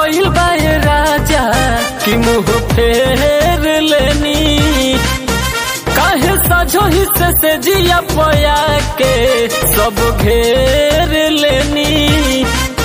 भइल बाए राजा कि मुंह फेर लेनी काहे साझो हिस्से से जिया पया के सब घेर लेनी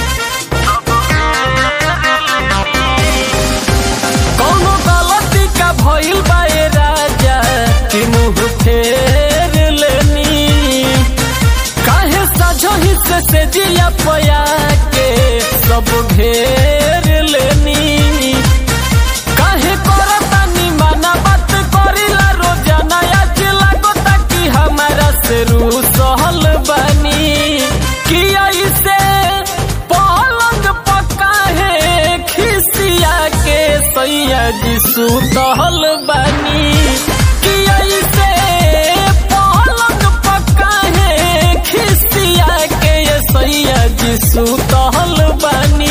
कौनो गलती का भइल बाए राजा कि मुंह फेर लेनी काहे साझो हिस्से से जिया पया के सब घेर लेनी काहे करतानी माना बात करिला रोजाना आज लागता कि हमारा से रू सहल बानी कि ऐसे पलंग पक्का है खिसिया के सैया जी सुतल बानी कि ऐसे पलंग पक्का है खिसिया के ये सैया जी सुतल बानी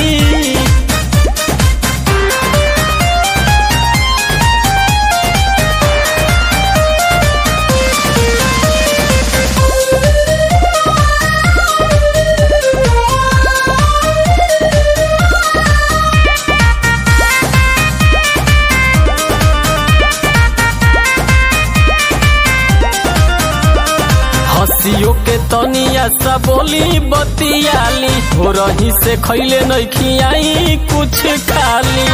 हसियो के तनिया सा बोली बतियाली हो रही से खैले नहीं खियाई कुछ खाली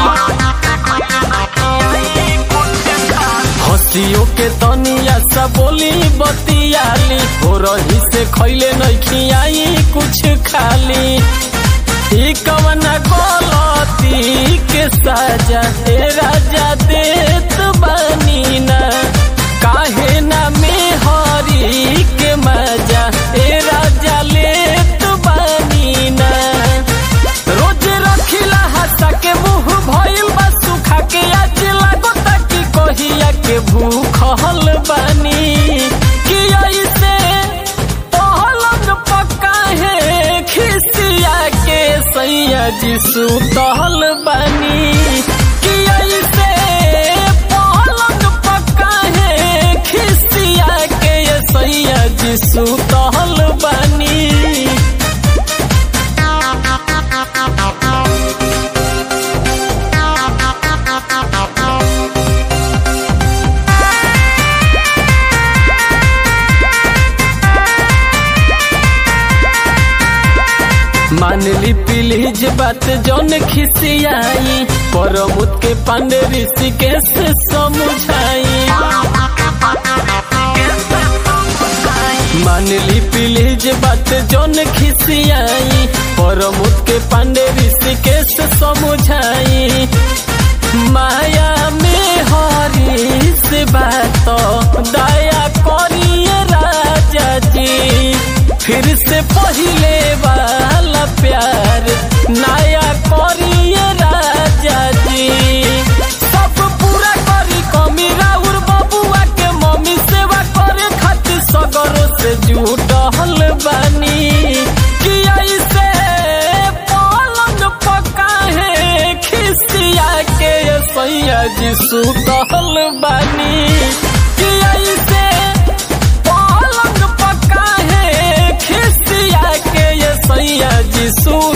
हसियो के तनिया सा बोली बतियाली हो रही से खैले नहीं खियाई कुछ खाली ई कवना गलती के साजा हे राजा देत बानी ना काहे ना में हरी के मजा ए राजा लेत बानी ना रोज रखिला हंसा के मुंह भइल बा सुखा के आज लागता कि कहिया के भूखल बानी कि ऐसे पहलंग पक्का है खिसिया के सैया जी सुतल बानी कि ऐसे पहलंग पक्का है खिसिया के ये सैया जी सुतल बानी मान ली प्लीज बात जौन खिसियाई परमुत के पांडे ऋषिकेश से समझाई मान ली प्लीज बात जौन खिसियाई परमुत के पांडे ऋषिकेश से समझाई माया में हरी से बात दया करिए राजा जी फिर से पहले वाला प्यार नया करिए राजा जी सब पूरा करी कमी राउर बबुआ के मम्मी सेवा करे खातिर सगरों से जुटल बानी कि ऐसे पलंग पक्का है खिसिया के सैया जी सुतल बानी कि ऐसे पलंग पक्का है खिसिया के ये सैया जी सु